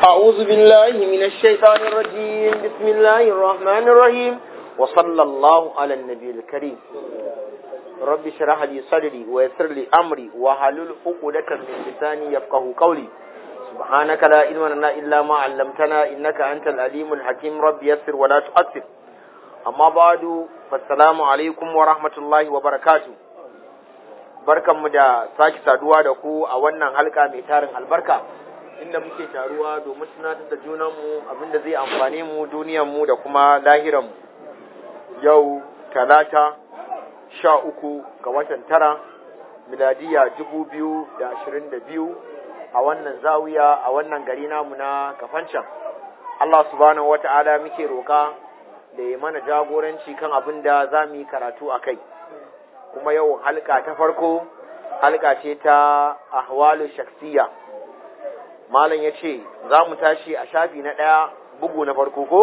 أعوذ بالله من الشيطان الرجيم بسم الله الرحمن الرحيم وصلى الله على النبي الكريم رب اشرح لي صدري ويسر لي أمري وحلل عقدة من لساني يفقه قولي سبحانك لا علم لنا إلا ما علمتنا إنك أنت العليم الحكيم رب يسر ولا تؤثر أما بعد فالسلام عليكم ورحمة الله وبركاته barkanmu da sake saduwa da ku a wannan halka mai tarin albarka inda muke taruwa domin tunatar da junanmu abinda zai amfane mu duniyanmu da kuma lahiranmu yau talata sha uku ga watan tara miladiya dubu biyu da ashirin da biyu a wannan zawiya a wannan gari namu na kafancan Allah subhanahu wata'ala muke roka da ya mana jagoranci kan abin da za mu yi karatu a kai kuma yau halka ta farko halka ce ta ahwalu shaksiya malam ya ce za mu tashi a shafi na ɗaya bugu na farko ko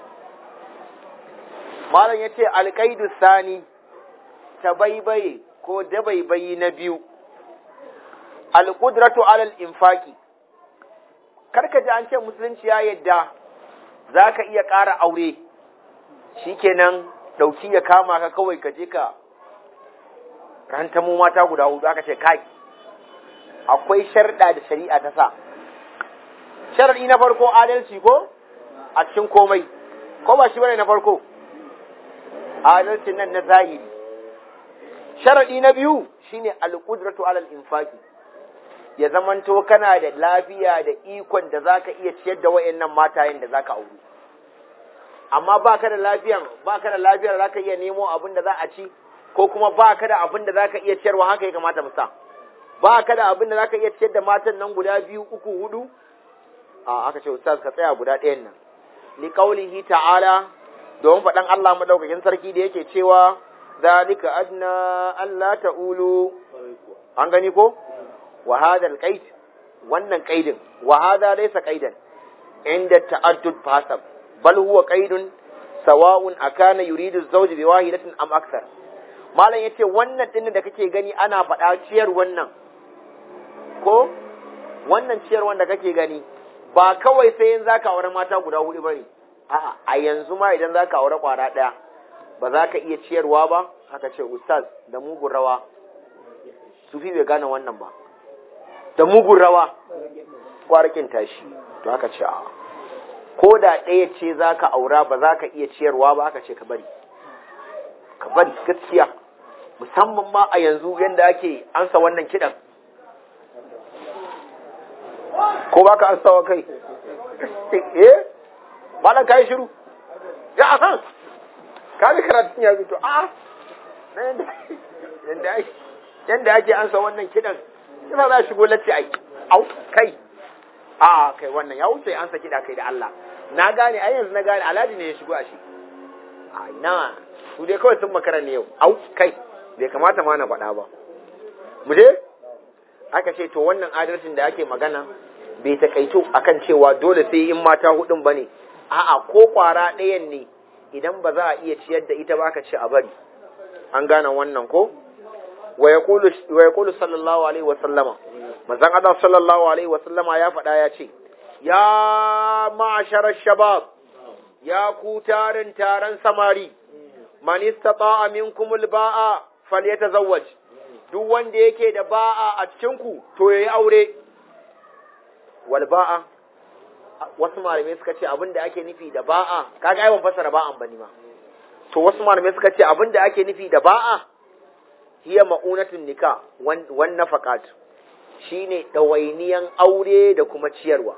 malam ya ce alƙaidu sani ta baibaye ko dabaibayi na biyu alƙudratu alal infaki karka ji an ce musulunci ya yadda za ka iya ƙara aure shikenan ɗauki ya kama ka kawai ka je ka rantamu mata guda hudu aka ce kai akwai sharɗa da shari'a ta sa sharaɗi na farko adalci ko a cikin komai ko ba shi bane na farko adalcin nan na zahiri sharaɗi na biyu shine alqudratu alal infaqi ya zamanto kana da lafiya da ikon da zaka iya ciyar da wayannan matayen da zaka aure amma baka da lafiyan baka da lafiyar zaka iya nemo abin da za a ci ko kuma baka da abin da zaka iya ciyarwa haka ya kamata musa baka da abin da zaka iya ciyar da matan nan guda biyu uku hudu a aka ce ustaz ka tsaya guda ɗayan nan li qaulihi ta'ala don faɗan Allah madaukakin sarki da yake cewa zalika adna alla ta'ulu an gani ko wa hadha alqaid wannan qaidin wa hadha laysa qaidan inda ta'addud fasab bal huwa qaidun sawa'un akana yuridu az-zawj bi wahidatin am akthar malam yace wannan din da kake gani ana faɗa ciyar wannan ko wannan ciyar wanda kake gani ba kawai sai yin zaka aure mata guda hudu bane a'a a yanzu ma idan zaka aure kwara daya ba za ka iya ciyarwa ba haka ce ustaz da mugun rawa sufi bai gane wannan ba da mugun rawa kwarakin tashi to haka ce a ko da ɗaya ce za ka aura ba za ka iya ciyarwa ba haka ce ka bari ka bari gaskiya musamman ma a yanzu yadda ake ansa wannan kiɗan ko ba ka ansawa kai eh malam kai shiru ya aha ka bi karatun ya zuto a na yanda ake yanda ake ansa wannan kidan ina za shigo latti ai au kai a kai wannan ya wuce ansa kida kai da Allah na gane ai yanzu na gane alhaji ne ya shigo a shi a ina su dai kawai sun makara ne yau au kai bai kamata ma na faɗa ba mu je aka ce to wannan adalcin da ake magana bai takaito akan cewa dole sai in mata hudun bane a'a ko kwara ɗayan ne idan ba za a iya ciyar da ita ba ka ce a bari an gane wannan ko wa yaqulu sallallahu alaihi wa sallama manzon Allah sallallahu alaihi wa sallama ya faɗa ya ce ya ma'asharar shabab ya ku tarin taron samari man istata'a minkum al-ba'a falyatazawwaj duk wanda yake da ba'a a cikin ku to yayi aure wal ba'a wasu malamai suka ce abinda ake nufi da ba'a kaga ai ban fasara ba'an bane ma to wasu malamai suka ce abinda ake nufi da ba'a hiya ma'unatun nika wan nafaqat shine dawainiyan aure da kuma ciyarwa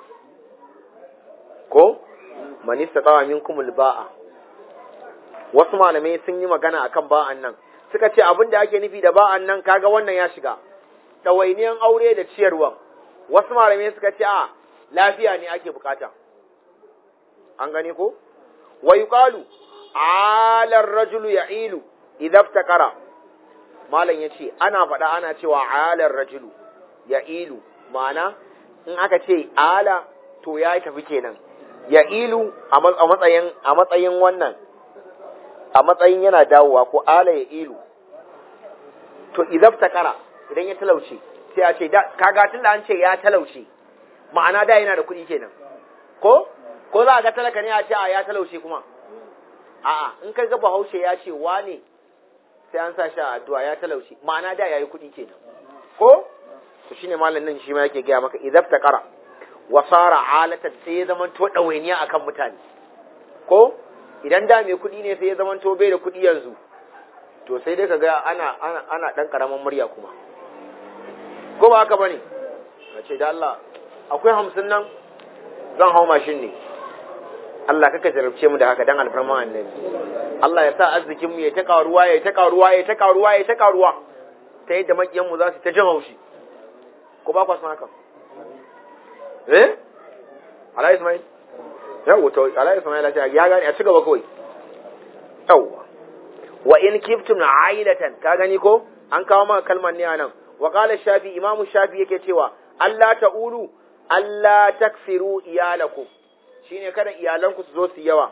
ko man istata'a minkum ba'a wasu malamai sun yi magana akan ba'an nan suka ce abinda ake nufi da ba'an nan kaga wannan ya shiga dawainiyan aure da ciyarwa wasu malamai suka ce a lafiya ne ake bukata an gani ko wa yuqalu ala ar-rajulu ya'ilu idza iftakara malam yace ana faɗa ana cewa ala ar-rajulu ya'ilu ma'ana in aka ce ala to ya tafi kenan ya'ilu a matsayin a matsayin wannan a matsayin yana dawowa ko ala ya'ilu to idza iftakara idan ya talauce sai a ce kaga tunda an ce ya talauce ma'ana da yana da kuɗi kenan ko ko za a ga talaka ne a ce a ya talaushe kuma a'a in ka ga bahaushe ya ce wane sai an sa shi a addu'a ya talaushe ma'ana da yayi kuɗi kenan ko to shine malam nan shi ma yake gaya maka idza taqara wa sara alatan sai ya zama to dawainiya akan mutane ko idan da mai kuɗi ne sai ya zama to bai da kuɗi yanzu to sai dai kaga ana ana ana dan karaman murya kuma ko ba haka bane ce da Allah akwai hamsin nan zan hau mashin ne Allah kaka jarabce mu da haka dan alfarman annabi Allah ya sa arzikin mu ya ta karuwa ya ta karuwa ya ta karuwa ya ta karuwa ta yadda makiyan mu za su ta jin haushi ko ba ku san haka eh Ala Ismail yawo to Ala Ismail ya ya gane a ci gaba kawai yawa wa in kiftum ailatan ka gani ko an kawo maka kalmar ne anan wa qala shafi imamu shafi yake cewa Allah ta'ulu Allah taksiru iyalakum shine kada iyalanku su zo su yawa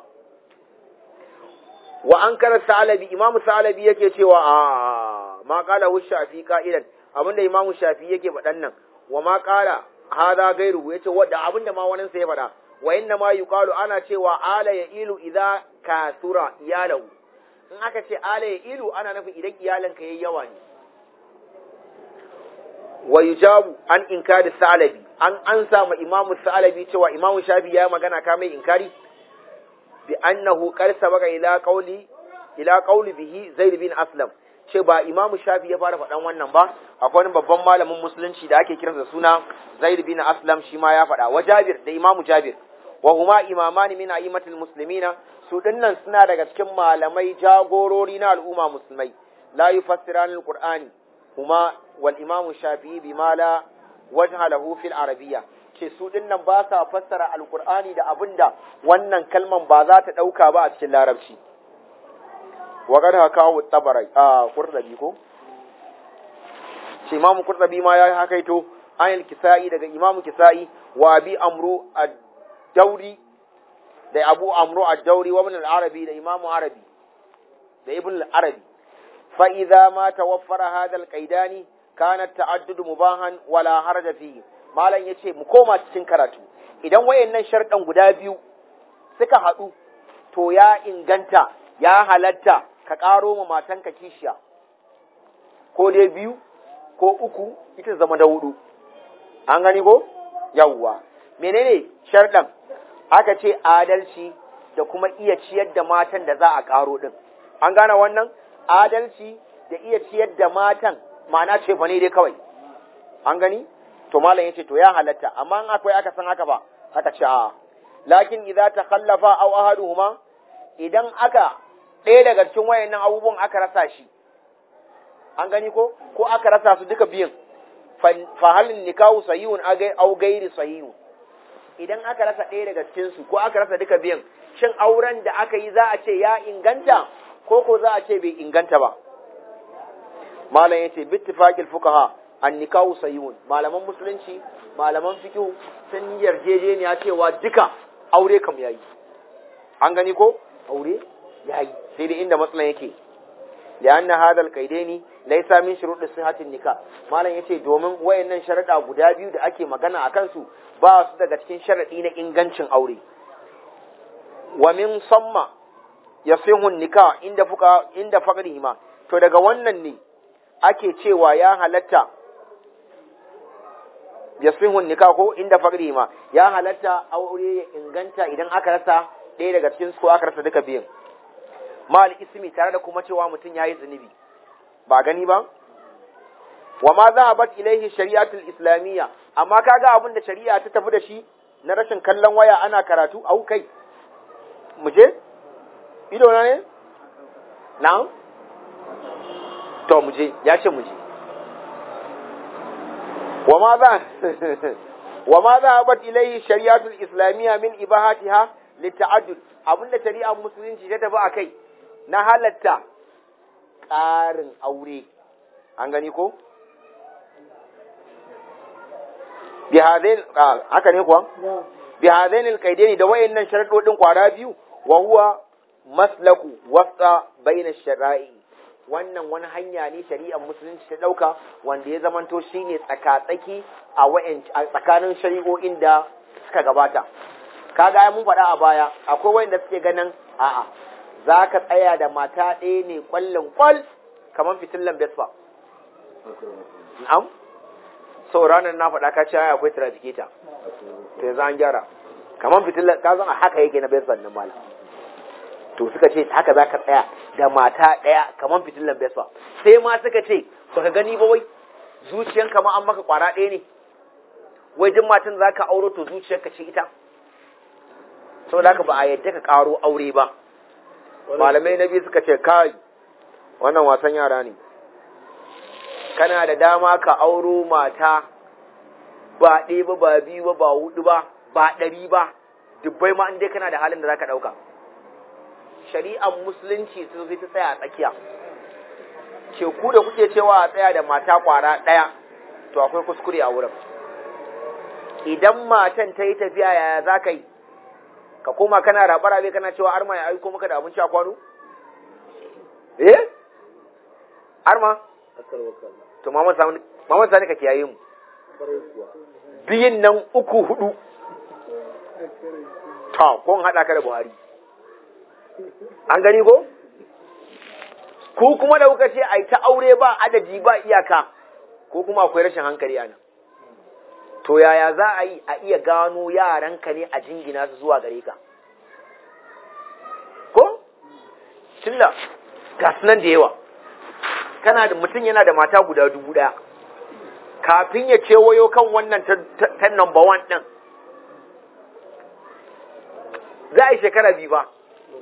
wa an kara salabi imamu salabi yake cewa a ma kala hu shafi ka'idan abinda imamu shafi yake faɗan nan wa ma kala hada gairu yace wadda abinda ma wani sai faɗa wa inna ma yuqalu ana cewa ala ya ilu idza kasura iyalahu in aka ce ala ya ilu ana nufin idan iyalanka yayi yawa ne wa yujabu an inkari salabi an ansa ma imamu salabi cewa imamu shafi ya magana ka mai inkari bi annahu qad sabaqa ila qawli ila qawli bihi zaid bin aslam ce ba imamu shafi ya fara faɗan wannan ba akwai wani babban malamin musulunci da ake kiransa suna zaid bin aslam shi ma ya faɗa wa jabir da imamu jabir wa huma imamani min a'immatil muslimina su dinnan suna daga cikin malamai jagorori na al'umma musulmai la yufassirani alqur'ani huma wal imamu shafi'i bima la wajha lahu fil arabiyya ce su dinnan ba sa fassara alqur'ani da abinda wannan kalman ba za ta dauka ba a cikin larabci wa qad hakahu tabarai a qurrabi ko ce imamu qurrabi ma ya hakaito ayil kisai daga imamu kisai wa abi amru ad-dauri da abu amru ad-dauri wa ibn al-arabi da imamu arabi da ibn al-arabi fa idza ma tawaffara hadha al-qaidani kana ta'addud mubahan wala haraja fihi malam yace mu koma cikin karatu idan wayannan sharɗan guda biyu suka haɗu to ya inganta ya halatta ka ƙaro ma matanka kishiya ko dai biyu ko uku ita zama da hudu an gani ko yawwa menene sharɗan aka ce adalci da kuma iya ciyar da matan da za a ƙaro ɗin an gane wannan adalci da iya ciyar da matan ma'ana ce fa ne dai kawai an gani to malam yace to ya halatta amma in akwai aka san haka ba aka ce a lakin idza takhallafa aw ahaduhuma idan aka ɗaya daga cikin wayannan abubuwan aka rasa shi an gani ko ko aka rasa su duka biyun fa halin nikahu sahihun aw gairi sahihun idan aka rasa ɗaya daga cikin su ko aka rasa duka biyan shin auren da aka yi za a ce ya inganta ko ko za a ce bai inganta ba malam yace bittifaqil fuqaha an nikahu sahihun malaman musulunci malaman fiqh sun yarjejeniya cewa duka aure kam yayi an gani ko aure yayi sai dai inda matsalan yake لأن هذا القيدين ليس من شروط صحة النكاح malam yace domin wayannan sharuɗa guda biyu da ake magana a kansu ba su daga cikin sharaɗi na ingancin aure wa min samma yasihu nikah inda fuka inda faqrihima to daga wannan ne ake cewa ya halatta yasihu nikah ko inda faqrihima ya halatta aure ya inganta idan aka rasa ɗaya daga cikin su ko aka rasa duka biyun mal ismi tare da kuma cewa mutum yayi zunubi ba gani ba wa ma za a bat ilaihi shari'atul islamiyya amma kaga abin da shari'a ta tafi da shi na rashin kallon waya ana karatu au kai mu je ido na ne na'am to mu je ya ce mu je wa ma za wa ma za a bat ilaihi shari'atul islamiyya min ibahatiha lita'addud abinda shari'ar musulunci ta tafi akai na halatta ƙarin aure an gani ko bi hadain haka ne kuwa bi hadain alqaidaini da wayannan sharadodin kwara biyu wa huwa maslaku wasa baina shara'i wannan wani hanya ne shari'ar musulunci ta dauka wanda ya zamanto shine tsakatsaki a wayan tsakanin shari'o'in da suka gabata kaga ai mun faɗa a baya akwai wanda suke ganin a'a za ka tsaya da mata ɗaya ne kwallon kwal kamar fitillan Vespa na'am sau ranar na faɗa ka ce ai akwai trafficator to yanzu an gyara kamar fitillan ka zan a haka yake na Vespa nan malam to suka ce haka za ka tsaya da mata ɗaya kamar fitillan Vespa sai ma suka ce baka gani ba wai zuciyanka ma an maka kwara ɗaya ne wai duk matan za ka auro to zuciyarka ce ita saboda haka ba a yadda ka karo aure ba malamai na biyu suka ce kai wannan wasan yara ne kana da dama ka auro mata ba ɗaya ba ba biyu ba ba hudu ba ba ɗari ba dubbai ma dai kana da halin da za ka ɗauka shari'ar musulunci sun fi ta tsaya a tsakiya ce ku da kuke cewa a tsaya da mata kwara ɗaya to akwai kuskure a wurin idan matan ta yi tafiya yaya za ka yi ka koma kana rabe kana cewa arma ya aiko maka da abinci a kwano? eh? arma? to maman sani ka kiyaye mu biyun nan uku hudu ta kun haɗa ka da buhari an gani ko? ku kuma da kuka ce ai ta aure ba adadi ba iyaka ko kuma akwai rashin hankali a nan to yaya za a yi a iya gano yaranka ne a jingina su zuwa gare ka ko tilla ga nan da yawa kana da mutum yana da mata guda dubu daya kafin ya kewayo kan wannan ta number one din za a yi shekara biyu ba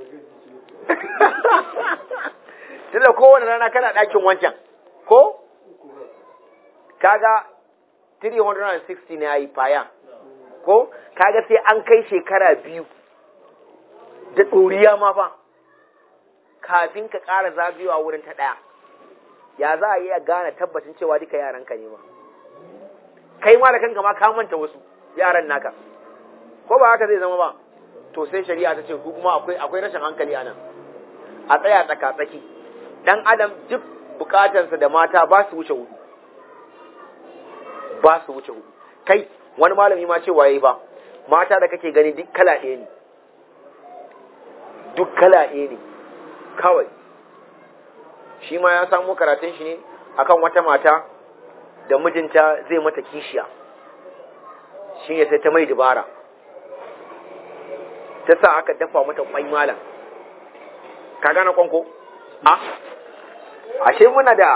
tunda kowane rana kana ɗakin wancan ko kaga 360 ne yayi faya ko kaga sai an kai shekara biyu da ɗoriya ma fa kafin ka ƙara zagayowa wurin ta ɗaya ya za a iya gane tabbacin cewa duka yaranka ne ma kai ma da kanka ma ka manta wasu yaran naka ko ba haka zai zama ba to sai shari'a ta ce ku kuma akwai akwai rashin hankali a nan a tsaya tsaka tsaki dan adam duk bukatarsa da mata ba su wuce hudu ba su wuce hudu kai wani malami ma ce waye ba mata da kake gani duk kala ɗaya ne duk kala ɗaya ne kawai shi ma ya samu karatun shi ne akan wata mata da mijinta zai mata kishiya shi ne sai ta mai dubara ta sa aka dafa mata kwai malam ka gane kwanko a ashe muna da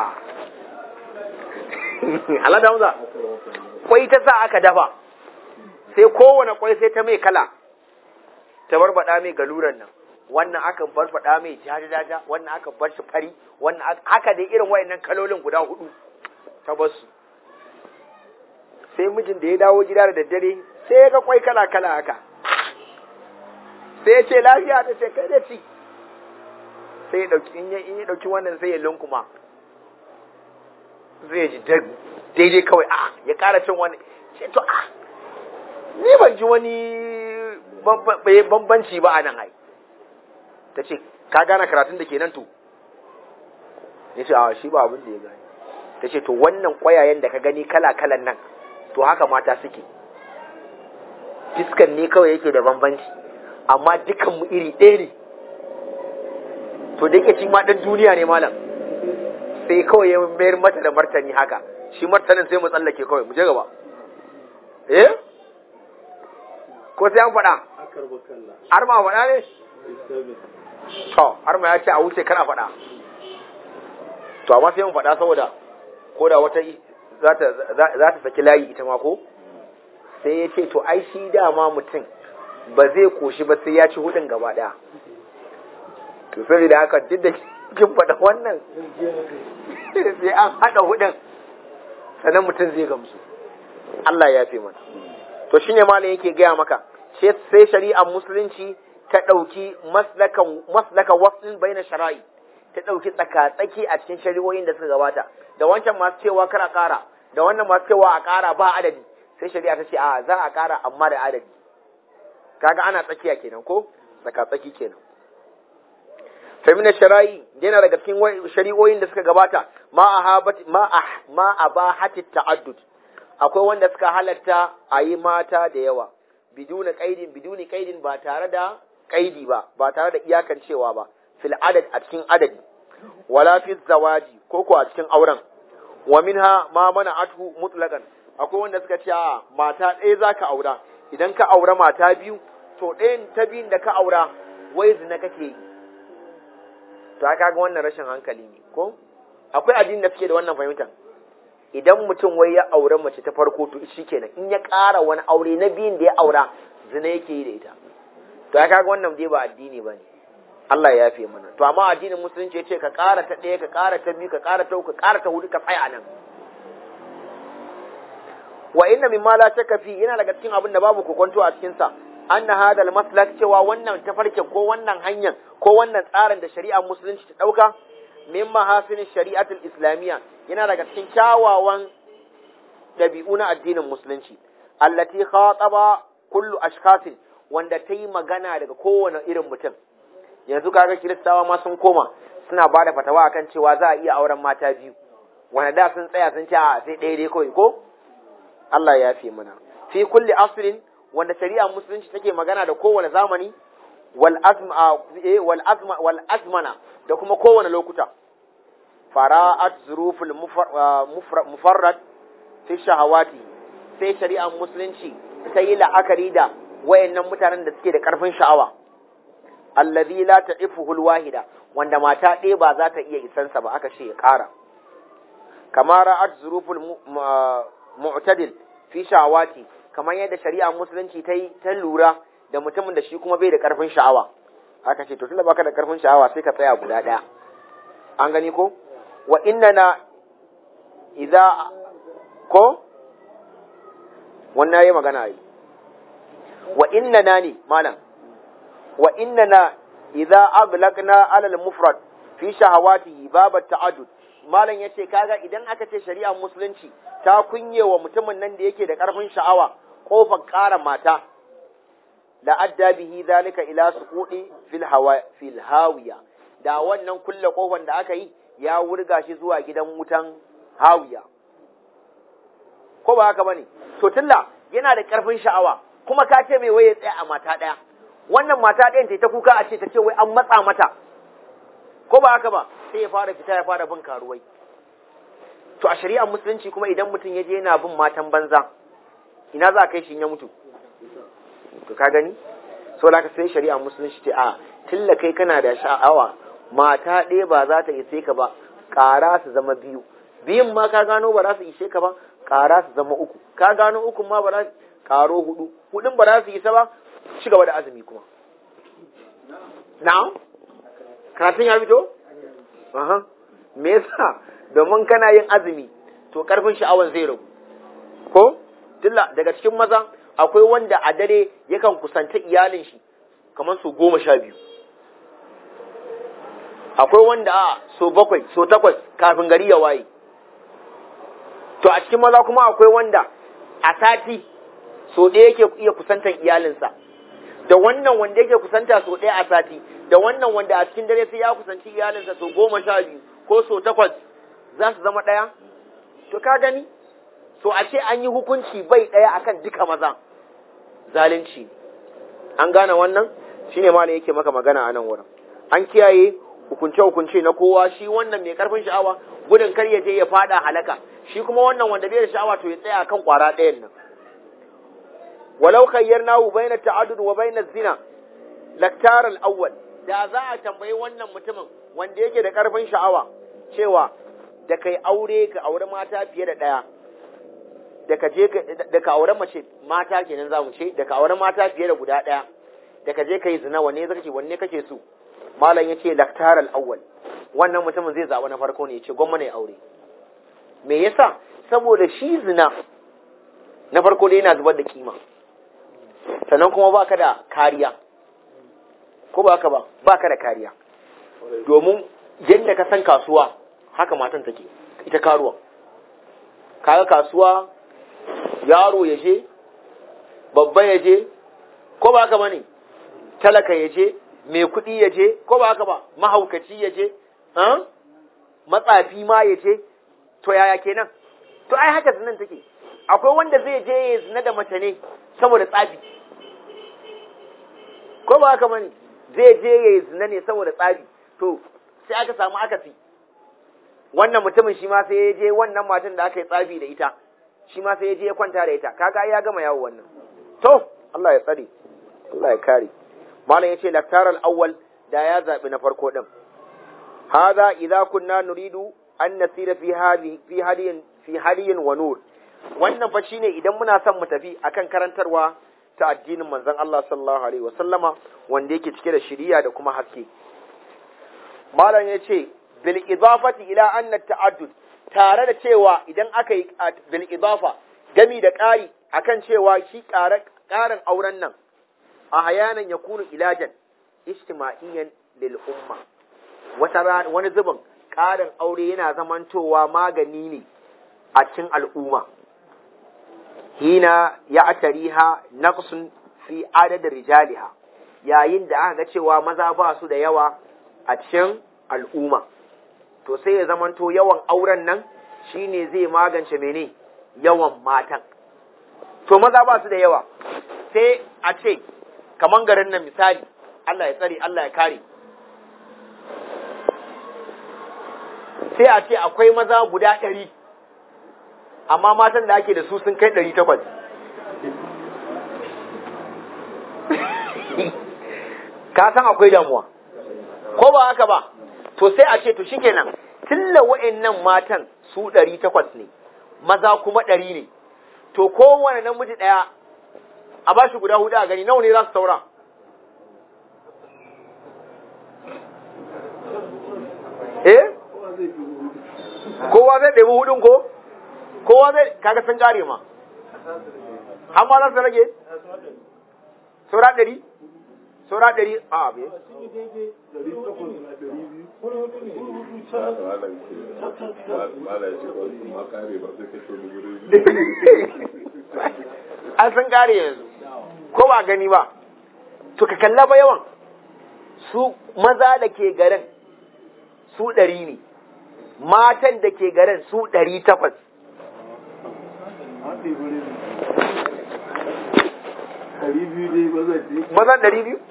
alada hamza kwai ta sa aka dafa sai kowane kwai sai ta mai kala ta barbada mai galuran nan wannan aka barbada mai jajajaja wannan aka bar shi fari wannan haka dai irin wayannan kalolin guda hudu ta basu sai mijin da ya dawo gida da daddare sai ya ga kwai kala kala haka sai ya ce lafiya ta ce kai da ci sai ya dauki in ya dauki wannan sai ya lunkuma zai ji daidai kawai a ya kara cin wani ce to a ni ban ji wani bambanci ba a nan ai ta ce ka gane karatun da ke nan to ya ce a shi ba abin da ya gani ta ce to wannan kwayayen da ka gani kala-kalan nan to haka mata suke fiskan ne kawai yake da bambanci amma dukanmu iri ɗaya ne to da yake shi ma ɗan duniya ne malam sai kawai ya mayar mata da martani haka shi martanin sai mu tsallake kawai mu je gaba eh ko sai an faɗa har ma faɗa ne to har ma ya ce a wuce kana faɗa to amma sai mun faɗa saboda ko da wata za ta saki layi ita ma ko sai ya ce to ai shi dama mutum ba zai koshi ba sai ya ci hudun gaba ɗaya to saboda haka duk da kin faɗa wannan sai an haɗa hudun sannan mutum zai gamsu Allah ya fi mana to shine malam yake gaya maka sai shari'ar musulunci ta ɗauki maslaka waslin bai na shara'i ta ɗauki tsaka-tsaki a cikin shari'o'in da suka gabata da wancan masu cewa kar a ƙara da wannan masu cewa a ƙara ba adadi sai shari'a ta ce a za a ƙara amma da adadi kaga ana tsakiya kenan ko tsaka-tsaki kenan famina shara'i yana daga cikin shari'o'in da suka gabata ma a ba hati ta'addud akwai wanda suka halatta a yi mata da yawa biduna qaidin biduni qaidin ba tare da qaidi ba ba tare da iyakancewa ba fil adad a cikin adadi wala fi zawaji ko ko a cikin auren wa minha ma mana atu mutlaqan akwai wanda suka ce a mata ɗaya zaka aura idan ka aura mata biyu to ɗayan ta biyun da ka aura wai zina kake yi to aka ga wannan rashin hankali ne ko akwai addini da suke da wannan fahimtar idan mutum wai ya aure mace ta farko to shi kenan in ya ƙara wani aure na biyun da ya aura zina yake yi da ita to aka ga wannan dai ba addini ba ne Allah ya yafe mana to amma addinin musulunci ya ce ka ƙara ta ɗaya ka ƙara ta biyu ka ƙara ta uku ka ƙara ta hudu ka tsaya nan wa inna mimma la shakka fi yana daga cikin abin da babu kokonto a cikin sa anna hadal maslak cewa wannan tafarkin ko wannan hanyar ko wannan tsarin da shari'ar musulunci ta dauka min mahasinin shari'atul islamiyya yana daga cikin kyawawan dabi'u na addinin musulunci allati khataba kullu ashkhasin wanda ta yi magana daga kowane irin mutum yanzu kaga kiristawa ma sun koma suna bada fatawa akan cewa za a iya auren mata biyu wanda da sun tsaya sun ce a sai ɗaya dai kawai ko Allah ya fi mana fi kulli asrin wanda shari'a musulunci take magana da kowane zamani wal azma wal azma wal azmana da kuma kowane lokuta fara'at zuruful mufarrad fi shahawati sai shari'a musulunci ta yi la'akari da wayannan mutanen da suke da karfin sha'awa allazi la ta'ifuhul wahida wanda mata ɗaya ba za ta iya isansa ba aka ce ya ƙara kamar ra'at zuruful mu'tadil fi sha'awati kamar yadda shari'a musulunci ta yi ta lura da mutumin da shi kuma bai da karfin sha'awa aka ce to tunda baka da karfin sha'awa sai ka tsaya guda ɗaya an gani ko wa innana idza ko wannan yayi magana yi wa innana ne malam wa innana idza ablaqna ala al-mufrad fi shahawatihi bab at-ta'addud malam yace kaga idan aka ce shari'ar musulunci ta kunyewa mutumin nan da yake da karfin sha'awa kofar ƙara mata la adda bihi zalika ila suqudi fil hawa fil hawiya da wannan kulle kofar da aka yi ya wurga shi zuwa gidan wutan hawiya ko ba haka bane to tilla yana da karfin sha'awa kuma ka ce mai waye tsaya a mata daya wannan mata ɗayan ta kuka a ce ta ce wai an matsa mata ko ba haka ba sai ya fara fita ya fara bin karuwai to a shari'ar musulunci kuma idan mutum ya je yana bin matan banza ina za a kai shi ya mutu to ka gani so da ka sai shari'ar musulunci ce a tilla kai kana da sha'awa mata ɗaya ba za ta ishe ka ba ƙara su zama biyu biyun ma ka gano ba za su ishe ka ba ƙara su zama uku ka gano uku ma ba za su ƙaro hudu hudun ba za su isa ba ci gaba da azumi kuma na'am karatun ya fito aha me yasa domin kana yin azumi to karfin sha'awan zai ragu ko tilla daga cikin maza akwai wanda a dare yakan kusanta iyalin shi kamar su goma sha biyu akwai wanda a so bakwai so takwas kafin gari ya waye to a cikin maza kuma akwai wanda a sati so ɗaya yake iya kusantan iyalinsa da wannan wanda yake kusanta so ɗaya a sati da wannan wanda a cikin dare sai ya kusanci iyalinsa so goma sha biyu ko so takwas za su zama ɗaya to ka gani so a ce an yi hukunci bai ɗaya akan duka maza zalunci an gane wannan shine ma yake maka magana a nan wurin an kiyaye hukunce-hukunce na kowa shi wannan mai karfin sha'awa gudun kar ya je ya fada halaka shi kuma wannan wanda bai da sha'awa to ya tsaya kan kwara ɗayan nan walau khayyarnahu bayna ta'addud wa bayna zina laktar al-awwal da za a tambayi wannan mutumin wanda yake da karfin sha'awa cewa da kai aure ka aure mata fiye da ɗaya da ka je da ka aure mace mata kenan zamu ce da ka aure mata fiye da guda ɗaya da ka je kai zina wanne zaka ce wanne kake so malam ya ce laktar al'awwal wannan mutumin zai zaɓa na farko ne ya ce gwamma ne aure me yasa saboda shi zina na farko dai yana zubar da kima sannan kuma baka da kariya ko ba ka ba baka da kariya domin yadda ka san kasuwa haka matan take ita karuwa kaga kasuwa yaro ya je babba ya je ko ba ka bane talaka ya je mai kuɗi ya je ko ba haka ba mahaukaci ya je matsafi ma ya je to yaya kenan to ai haka zinan take akwai wanda zai je ya zina da mace ne saboda tsafi ba haka bane zai je ya yi zina ne saboda tsabi to sai aka samu akasi wannan mutumin shi ma sai ya je wannan matan da aka yi tsabi da ita shi ma sai ya je ya kwanta da ita kaga ya gama yawo wannan to Allah ya tsare Allah ya kare malam yace laktar al-awwal da ya zabi na farko din hadha idza kunna nuridu an nasira fi hadi fi hadiyin fi hadiyin wa nur wannan fa shine idan muna son mu tafi akan karantarwa ta addinin manzon Allah sallallahu alaihi wasallama wanda yake cike da shiriya da kuma haske malam yace bil idafati ila anna ta'addud tare da cewa idan aka yi bil idafa gami da ƙari akan cewa shi ƙarin auren nan a hayanan ya kunu ilajan ijtima'iyyan lil umma wata wani zubin ƙarin aure yana zamantowa magani ne a cikin al'umma hina ya atariha naqsun fi adadin rijaliha yayin da aka ga cewa maza ba su da yawa a cikin al'umma to sai ya zamanto yawan auren nan shine zai magance mene yawan matan to maza ba su da yawa sai a ce kaman garin nan misali Allah ya tsare Allah ya kare sai a ce akwai maza guda ɗari amma matan da ake da su sun kai ɗari takwas ka san akwai damuwa ko ba haka ba to sai a ce to shikenan tilla wa'annan matan su ɗari takwas ne maza kuma ɗari ne to kowane namiji ɗaya a ba shi guda hudu a gani nawa ne za su saura eh kowa zai ɗebi hudun ko kowa zai kaga sun kare ma har ma za su rage saura ɗari saura ɗari a abe an san kare yanzu ko ba gani ba to ka kalla ba yawan su maza da ke garin su ɗari ne matan da ke garin su ɗari takwas mazan ɗari biyu?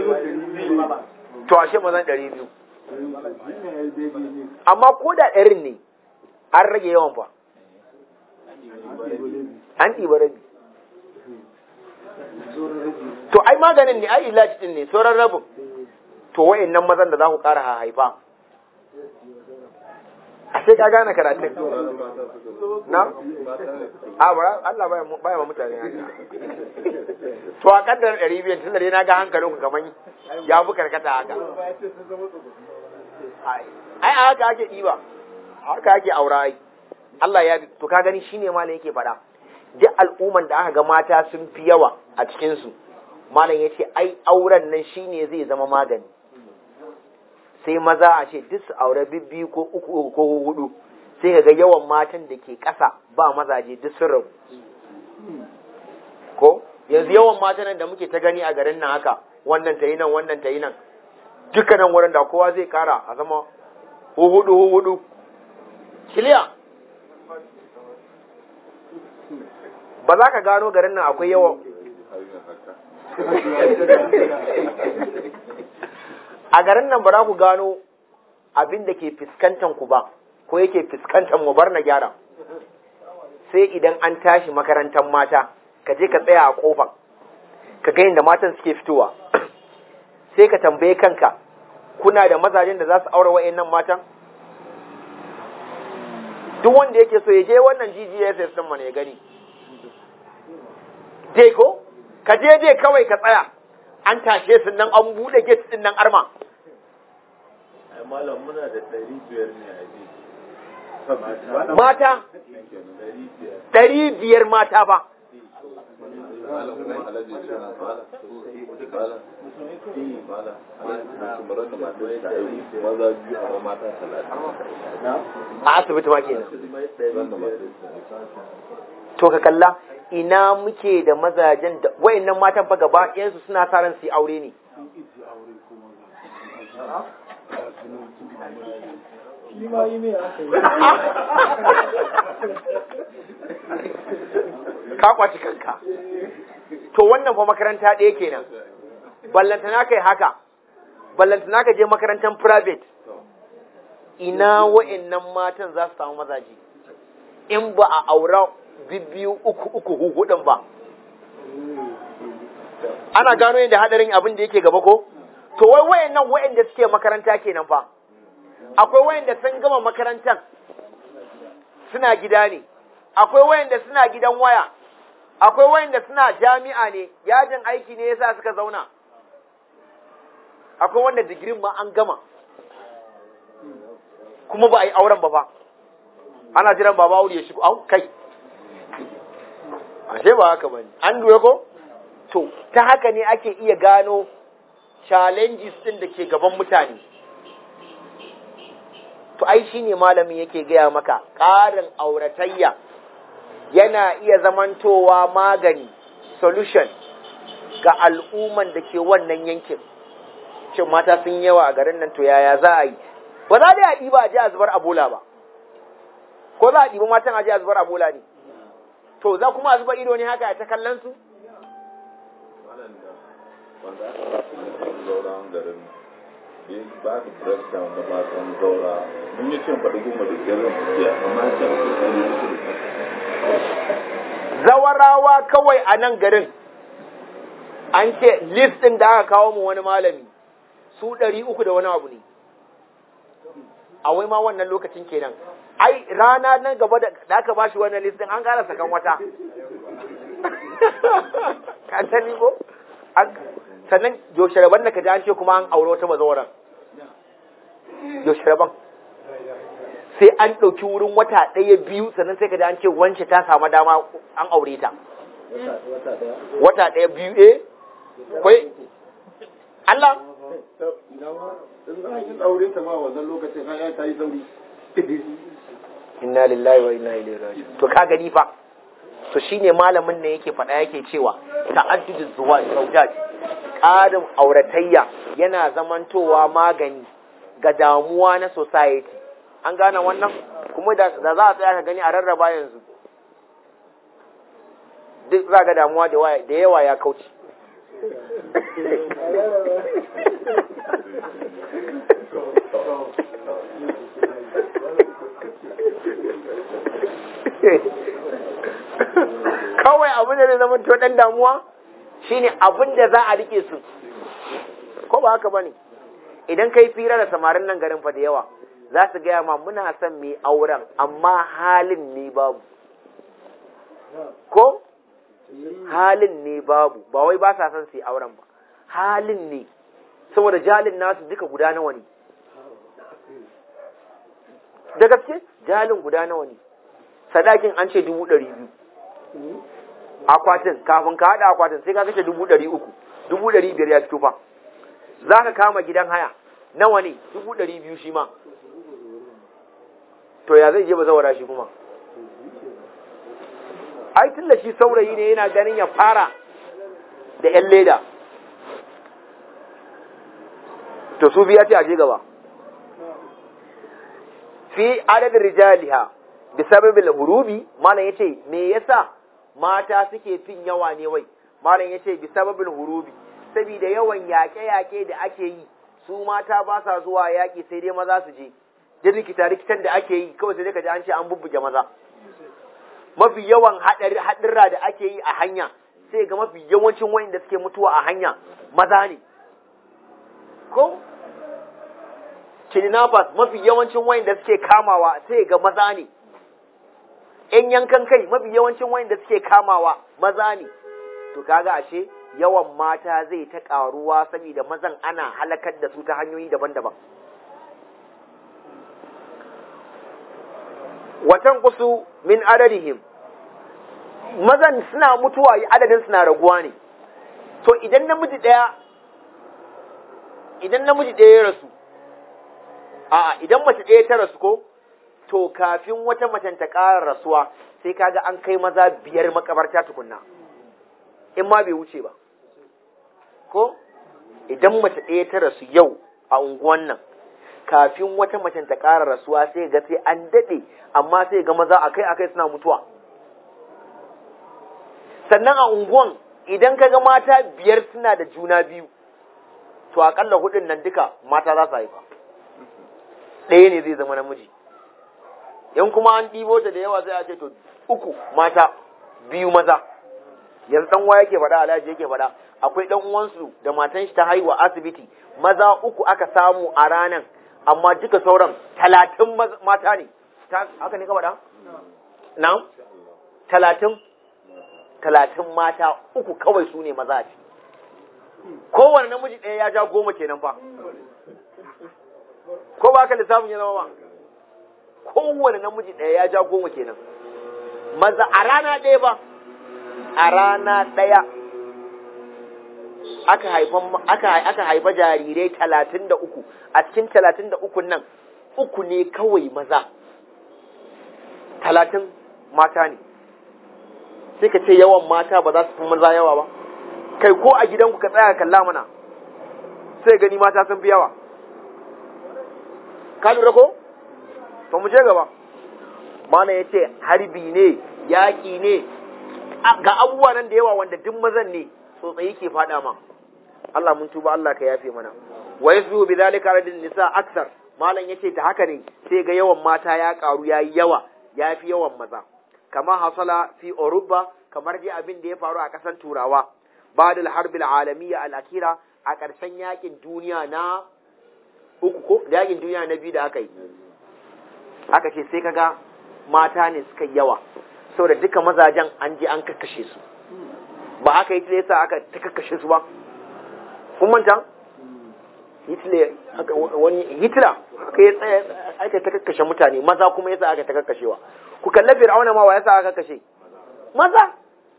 to ashe mazan ɗari biyu amma ko da ɗarin ne an rage yawan fa an ɗiba rabi to ai maganin ne ai ilaci ɗin ne sauran rabin to wa'in nan mazan da za ku ƙara haifa a sai ka gane karatun na? a ba Allah baya ma mutane haka to a kaddar ɗari biyan tun da dai na ga hankalin ku kamar ya fi karkata haka ai a haka ake ɗiba haka ake aura ai Allah ya bi to ka gani shine malam yake faɗa duk al'umman da aka ga mata sun fi yawa a cikinsu malam ya ce ai auren nan shine zai zama magani sai maza a ce duk su aure bibbi ko uku ko hudu sai ka ga yawan matan da ke ƙasa ba mazaje duk sun rabu ko yanzu yawan matan da muke ta gani a garin nan haka wannan ta yi nan wannan ta yi nan dukkanin wurin da kowa zai kara a zama hudu hudu kiliya ba za ka gano garin nan akwai yawan a garin nan ba za ku gano abin da ke fuskantan ku ba ko yake fuskantan mu bar na gyara sai idan an tashi makarantar mata ka je ka tsaya a kofar ka ga inda matan suke fitowa sai ka tambaye kanka kuna da mazajen da za su aure wa'annan matan duk wanda yake so ya je wannan GGSS din mana ya gani dai ko ka je dai kawai ka tsaya an tashe su nan an bude gate din nan arma malam muna da ɗari biyar ne a ji mata ɗari biyar mata ba a asibiti ma kenan to ka kalla ina muke da mazajen da wayannan matan fa gaba ɗayansu suna sa ran su yi aure ne ka kwaci kanka to wannan fa makaranta ɗaya kenan ballantana kai haka ballantana ka je makarantar private ina wa'annan matan za su samu mazaje in ba a aura bibbiyu uku uku hudun ba ana gano yadda hadarin abin da yake gaba ko to wai wayannan wayanda suke makaranta kenan fa akwai wayanda sun gama makarantar suna gida ne akwai wayanda suna gidan waya akwai wayanda suna jami'a ne yajin aiki ne yasa suka zauna akwai wanda digirin ma an gama kuma ba a yi auren ba fa ana jiran baba aure ya shigo au kai ashe ba haka bane an duwe ko to ta haka ne ake iya gano challenges din da ke gaban mutane to ai shine malamin yake gaya maka ƙarin auratayya yana iya zamantowa magani solution ga al'umman da ke wannan yankin shin mata sun yawa a garin nan to yaya za a yi ba za da a ɗiba a ji a zubar abola ba ko za a ɗiba matan a ji a zubar abola ne to za kuma a zuba ido ne haka a ta kallon su wanda aka ba su nufin zauren garin da ya ba su breakdown da matan zaura mun yi cin faɗi goma da biyar zan tafiya amma ya ce a kusa ne uku da zawarawa kawai a nan garin an ce list ɗin da aka kawo mu wani malami su ɗari uku da wani abu ne a wai ma wannan lokacin kenan ai rana nan gaba da aka ba shi wannan list ɗin an ƙara sakan wata ka sani ko sannan yaushe rabon da ka ji an ce kuma an aure wata mazawaran yaushe rabon sai an ɗauki wurin wata ɗaya biyu sannan sai ka ji an ce wance ta samu dama an aure ta wata ɗaya biyu eh kwai Allah in za a yi aure ta ma wannan lokacin har ya ta yi sauri inna lillahi wa inna ilaihi raji'un to ka gani fa to shine malamin ne yake faɗa yake cewa ta'addudu zuwa zawjat ƙarin auratayya yana zamantowa magani ga damuwa na society an gane wannan kuma da za a tsaya ka gani a rarraba yanzu duk za ga damuwa da yawa ya kauce kawai abin da zai zama to dan damuwa shine abin da za a rike su ko ba haka bane idan kai fira da samarin nan garin fa da yawa za su gaya ma muna son mai auren amma halin ne babu ko halin ne babu ba wai ba sa son su yi auren ba halin ne saboda jalin nasu duka guda nawa ne da gaske jalin guda nawa ne sadakin an ce dubu ɗari biyu akwatin kafin ka haɗa akwatin sai ka kashe dubu ɗari uku dubu ɗari biyar ya fito fa za ka kama gidan haya nawa ne dubu ɗari biyu shi ma to ya zai je ba zawara shi kuma ai tun da shi saurayi ne yana ganin ya fara da ‘yan leda to su biya ce a je gaba fi adadin rijaliha bi sababil hurubi malam yace me yasa mata suke fin yawa ne wai malam yace bi sababil hurubi saboda yawan yaƙe-yaƙe da ake yi su mata ba sa zuwa yaƙi sai dai maza su je da rikita rikitan da ake yi kawai sai dai ka ji an ce an bubbuge maza mafi yawan haɗurra da ake yi a hanya sai ga mafi yawancin wayanda suke mutuwa a hanya maza ne ko kidnappers mafi yawancin wayanda suke kamawa sai ga maza ne ‘yan yankan kai mafi yawancin wayanda suke kamawa maza ne to kaga ashe yawan mata zai ta ƙaruwa saboda mazan ana halakar da su ta hanyoyi daban-daban watan kusu min adadihim mazan suna mutuwa adadin suna raguwa ne to idan namiji ɗaya idan namiji ɗaya ya rasu a idan mace ɗaya ta rasu ko to kafin wata macen ta ƙara rasuwa sai kaga an kai maza biyar makabarta tukunna in ma bai wuce ba ko idan mace ɗaya ta rasu yau a unguwan nan kafin wata macen ta ƙara rasuwa sai ga sai an daɗe amma sai ga maza akai akai suna mutuwa sannan a unguwan idan ka ga mata biyar suna da juna biyu to akalla hudun nan duka mata za su haifa ɗaya ne zai zama namiji in kuma an ɗibo ta da yawa sai a ce to uku mata biyu maza yanzu dan uwa yake faɗa alhaji yake faɗa akwai dan uwansu da matan shi ta haihuwa asibiti maza uku aka samu a ranan amma duka sauran talatin mata ne haka ne ka faɗa na talatin talatin mata uku kawai su ne maza ce kowane namiji ɗaya ya ja goma kenan fa ko ba ka lissafin ya zama ba kowane namiji ɗaya ya ja goma kenan maza a rana ɗaya ba a rana ɗaya aka haifa aka aka haifa jarirai talatin da uku a cikin talatin da uku nan uku ne kawai maza talatin mata ne sai ka ce yawan mata ba za su fi maza yawa ba kai ko a gidanku ka tsaya kalla mana sai gani mata sun fi yawa ka lura ko to mu je gaba mana ya ce harbi ne yaƙi ne ga abubuwa nan da yawa wanda duk mazan ne tsotsayi ke faɗa ma Allah mun tuba Allah ka yafe mana wa yasbu bi zalika radin nisa aksar malam yace ta haka ne sai ga yawan mata ya karu yayi yawa yafi yawan maza kama hasala fi Europa kamar dai abin da ya faru a ƙasar Turawa ba'da al-harb al-alamiyya al-akhira a ƙarshen yakin duniya na uku ko yakin duniya na biyu da aka yi aka ce sai kaga mata ne suka yawa saboda duka mazajen an je an kakkashe su ba aka yi tilesa aka ta kakkashe su ba kun manta Hitler wani Hitler aka yi tsaya aka ta kakkashe mutane maza kuma yasa aka ta kakkashewa ku kalla Fir'auna ma wa yasa aka kashe maza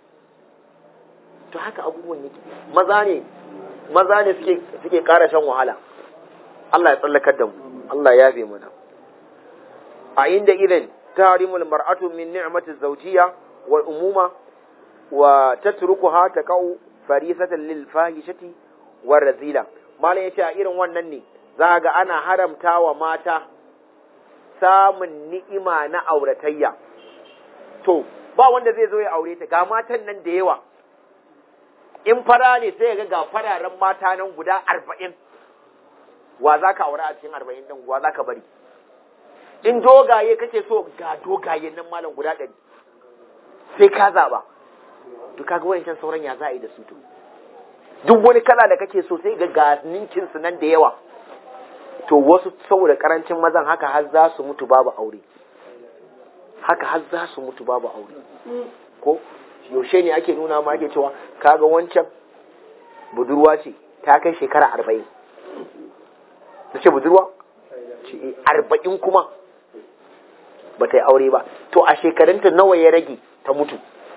to haka abubuwan yake maza ne maza ne suke suke ƙara shan wahala Allah ya tsallakar da mu Allah ya yafe mana a inda idan tarimul mar'atu min ni'mati zawjiyya wal umuma wa tatrukuha taqau farisatan lil fahishati war razila malam yace a irin wannan ne za ga ana haramta wa mata samun ni'ima na auratayya to ba wanda zai zo ya aure ta ga matan nan da yawa in fara ne sai ga ga fararen mata nan guda arba'in wa za ka aure a cikin arba'in ɗin wa za ka bari in dogaye kake so ga dogaye nan malam guda ɗari sai ka zaɓa to kaga wayancan sauran ya za a yi da su to duk wani kala da kake so sai ga ga ninkin su nan da yawa to wasu saboda karancin mazan haka har za su mutu babu aure haka har za su mutu babu aure ko yaushe ne ake nuna ma ake cewa kaga wancan budurwa ce ta kai shekara arba'in ta ce budurwa ce arba'in kuma ba ta yi aure ba to a shekarunta nawa ya rage ta mutu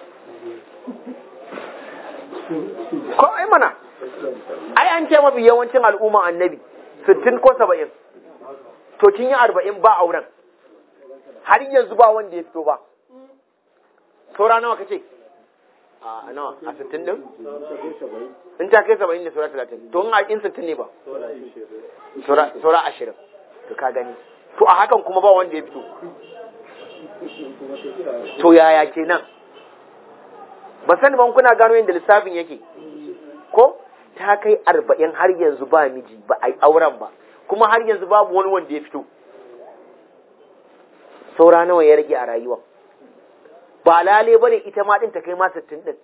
ko ai mana ai an ce mafi yawancin al'umma annabi sittin ko saba'in to kin yi arba'in ba auren har yanzu ba wanda ya fito ba saura nawa kace a nawa a sittin din in ta kai saba'in da saura talatin to in a in sittin ne ba saura ashirin to ka gani to a hakan kuma ba wanda ya fito to yaya kenan ba sani ban kuna gano yadda lissafin yake ko ta kai arba'in har yanzu ba miji ba a yi auren ba kuma har yanzu babu wani wanda ya fito saura nawa ya rage a rayuwa ba lale bane ita ma din ta kai ma sittin din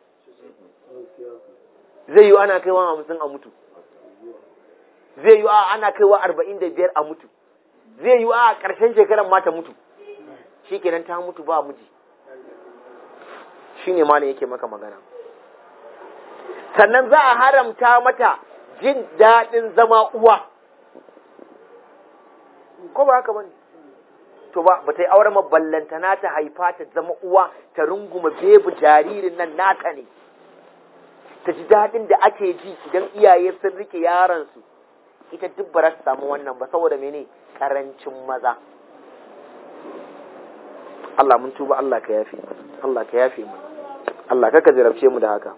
zai yi ana kaiwa hamsin a mutu zai yi a ana kaiwa arba'in da biyar a mutu zai yi a ƙarshen shekarar ma ta mutu shi kenan ta mutu ba miji shi ne malam yake maka magana sannan za a haramta mata jin daɗin zama uwa ko ba haka bane to ba ba ta yi auren maballantana ta haifa ta zama uwa ta runguma bebu jaririn nan nata ne ta ji daɗin da ake ji idan iyaye sun rike yaransu ita duk ba su samu wannan ba saboda mene karancin maza Allah mun tuba Allah ka yafe Allah ka yafe mu Allah ka jarabce mu da haka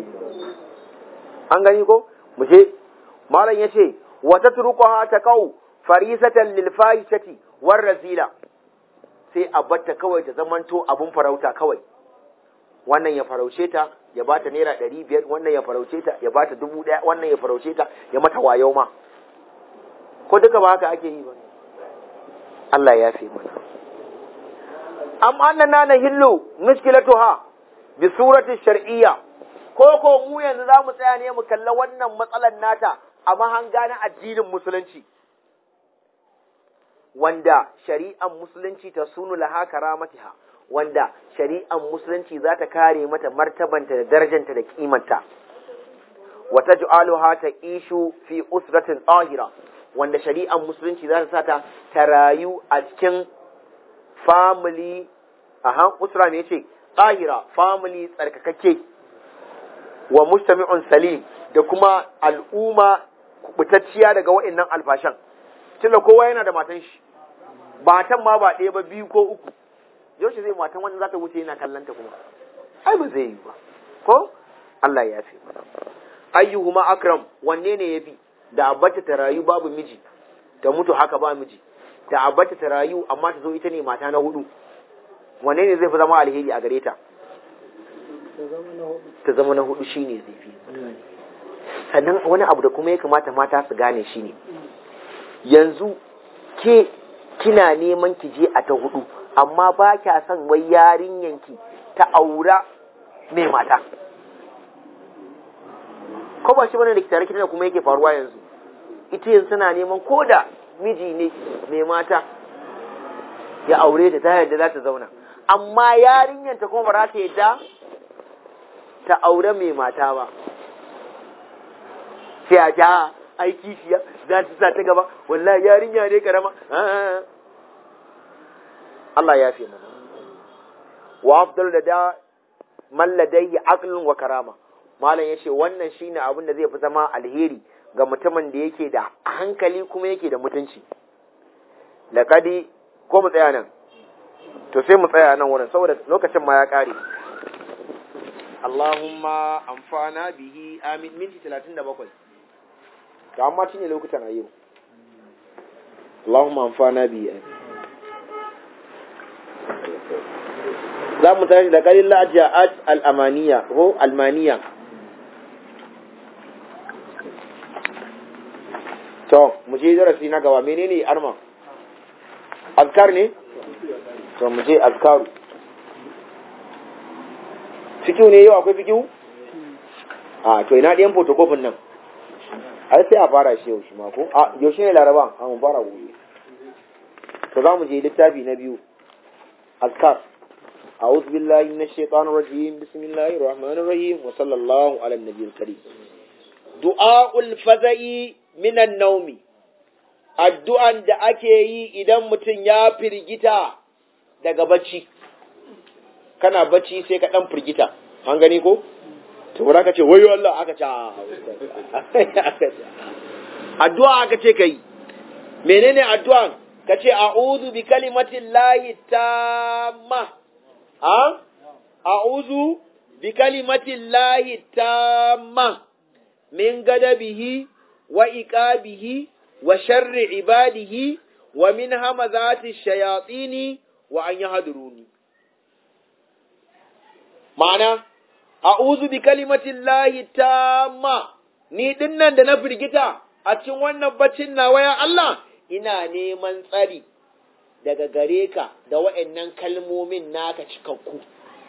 an gani ko mu je malam yace wa tatruquha taqau farisatan lil fahishati war razila sai a batta kawai ta zamanto abun farauta kawai wannan ya farauce ta ya bata naira ɗari biyar wannan ya farauce ta ya bata dubu ɗaya wannan ya farauce ta ya mata wayo ma ko duka ba haka ake yi ba Allah ya fi mana am annana na hillu mushkilatuha bi surati shar'iyya ko ko mu yanzu za mu tsaya ne mu kalla wannan matsalar nata a mahanga na addinin musulunci wanda shari'an musulunci ta sunu laha karamatiha wanda shari'an musulunci za ta kare mata martabanta da darajanta da kimanta wata ju'aluha ta ishu fi usratin tsahira wanda shari'an musulunci za ta sa ta ta rayu a cikin family aha usra ne ce tsahira family tsarkakakke wa mustami'un salim da kuma al'umma kubutacciya daga wa'annan alfashan tunda kowa yana da matan shi matan ma ba ɗaya ba biyu ko uku yaushe zai matan wanda za ta wuce yana kallanta kuma ai ba zai yi ba ko Allah ya fi ayyuhuma akram wanne ne yafi da abbata ta rayu babu miji ta mutu haka ba miji da abbata ta rayu amma ta zo ita ne mata na hudu wanne ne zai fi zama alheri a gare ta ta zama na hudu shine zai fi sannan wani abu da kuma ya kamata mata su gane shine yanzu ke kina neman ki je a ta hudu amma ba kya son wai yarinyanki ta aura mai mata ko ba shi bane da tare da kuma yake faruwa yanzu ita yanzu suna neman ko da miji ne mai mata ya aure ta ta yadda za ta zauna amma yarinyanta kuma ba za ta yadda ta aure mai mata ba sai a ja aiki shiya za ta sa ta gaba wallahi yarinya ne karama Allah ya fi mana wa afdal da da man ladayhi aqlun wa karama malam yace wannan shine abin da zai fi zama alheri ga mutumin da yake da hankali kuma yake da mutunci laqadi ko mu tsaya nan to sai mu tsaya nan wurin saboda lokacin ma ya kare Allahumma amfana bihi amin minti 37 to amma shine lokutan a yau Allahumma amfana bihi amin za mu tashi da kalin la'ajiyat al'amaniya ko almaniya to mu je darasi na gaba menene arma azkar ne to mu je azkaru fikiu ne yau akwai fikiu a to ina ɗayan fotokofin nan ai sai a fara shi yau shi ma ko a yaushe ne laraba a mun fara gobe to za mu je littafi na biyu azkar أعوذ بالله من الشيطان الرجيم بسم الله الرحمن الرحيم وصلى الله على النبي الكريم دعاء الفزع من النوم addu'an da ake yi idan mutum ya firgita daga bacci kana bacci sai ka ɗan firgita an gani ko? to wura ka ce wayo Allah aka ce addu'a aka ce ka yi menene addu'an ka ce a'udhu bi kalimatin lahi tamma a a'udhu bi kalimatin lahi tamma min gadabihi wa iqabihi wa sharri ibadihi wa min hamazati shayatini wa an yahduruni ma'ana a'udhu bi kalimatin lahi tamma ni dinnan da na firgita a cikin wannan baccin nawa ya Allah ina neman tsari daga gare ka da wa'annan kalmomin naka cikakku.